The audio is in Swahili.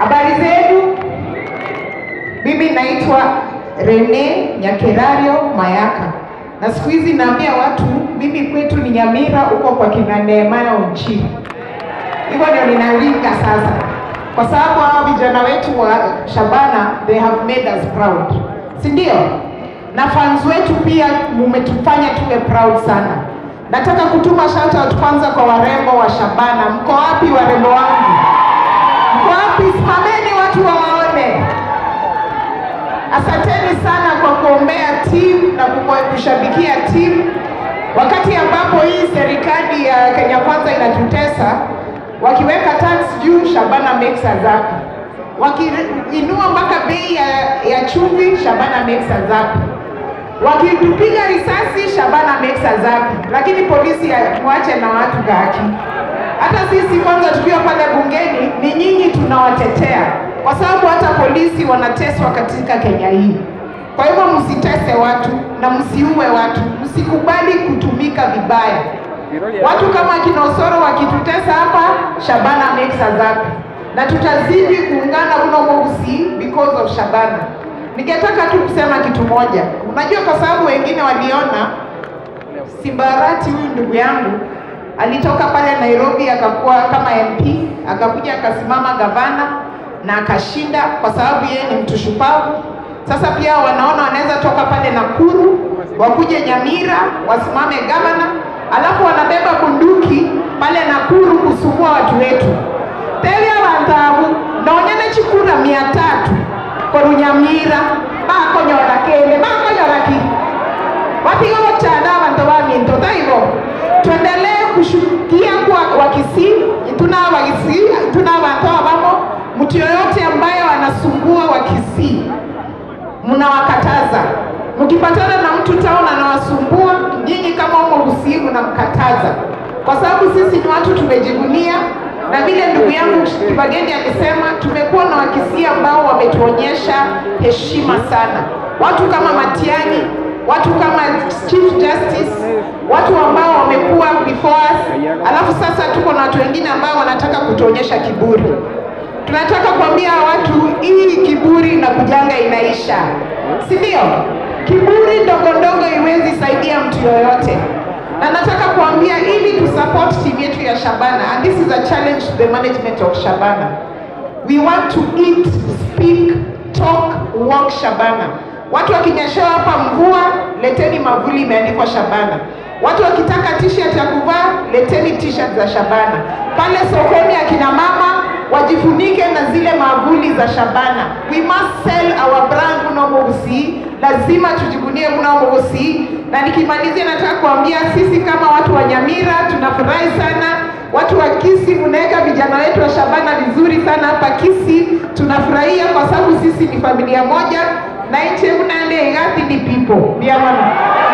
Habari zenu? Mimi naitwa Rene Nyakerario Mayaka, na siku hizi naambia watu mimi kwetu ni Nyamira, huko kwa kina Nehemaya Onchiri. Hivyo ndio ninalinga sasa, kwa sababu hawa vijana wetu wa Shabana they have made us proud, si ndio? Na fans wetu pia mumetufanya tuwe proud sana. Nataka kutuma shout out kwanza kwa warembo wa Shabana. Mko wapi warembo wangu? Mko wapi? Simameni watu wawaone. Asanteni sana kwa kuombea timu na kumo- kushabikia timu wakati ambapo hii serikali ya Kenya Kwanza inatutesa, wakiweka tax juu, Shabana makes us happy. Wakiinua mpaka bei ya, ya chumvi, Shabana makes us happy. Wakitupiga risasi, Shabana makes us happy. Lakini polisi ya- mwache na watu gaki. Hata sisi kwanza tukiwa pale bungeni, ni nyinyi tunawatetea, kwa sababu hata polisi wanateswa katika Kenya hii. Kwa hivyo msitese watu na msiue watu, msikubali kutumika vibaya. Watu kama kina Osoro wakitutesa hapa, Shabana makes us happy, na tutazidi kuungana mno mweusi because of Shabana. Ningetaka tu kusema kitu moja, unajua, kwa sababu wengine waliona Simbarati huyu ndugu yangu alitoka pale Nairobi akakuwa kama MP, akakuja akasimama gavana na akashinda, kwa sababu yeye ni mtu shupavu. Sasa pia wanaona wanaweza toka pale Nakuru wakuje Nyamira wasimame gavana, alafu wanabeba bunduki pale Nakuru kusumbua watu wetu. Telia bantabu nonyene chikura mia tatu korunyamira bakonyora kende bakonyora ki wapiga wochana abantu baminto taivo tuendelee kushukia kwa wakisii tuna wakisii tuna abantu abamo mtu yoyote ambaye wanasumbua wakisii mnawakataza mkipatana na mtu town anawasumbua nyinyi kama umo Busii mnamkataza kwa sababu sisi ni watu tumejivunia na vile ndugu yangu Kibageni alisema tumekuwa na wakisii ambao wametuonyesha heshima sana watu kama Matiang'i watu kama Chief Justice, watu ambao wamekuwa before us, alafu sasa tuko na watu wengine ambao wanataka kutuonyesha kiburi. Tunataka kuambia watu hii kiburi na kujanga inaisha, si ndio? Kiburi ndogo ndogo iwezi saidia mtu yoyote, na nataka kuambia ili tu support timu yetu ya Shabana, and this is a challenge to the management of Shabana. We want to eat, speak, talk, walk Shabana. Watu wakinyeshewa hapa mvua, leteni mavuli imeandikwa Shabana. Watu wakitaka t-shirt ya kuvaa, leteni t-shirt za Shabana. Pale sokoni akina mama wajifunike na zile mavuli za Shabana. We must sell our brand Mno Mogusi, lazima tujivunie Mno Mogusi. Na nikimalizia, nataka kuambia sisi kama watu wa Nyamira tunafurahi sana watu wa Kisii mnaweka vijana wetu wa Shabana vizuri sana hapa Kisii. Tunafurahia kwa sababu sisi ni familia moja na iche unande igathi ni people. Ndio maana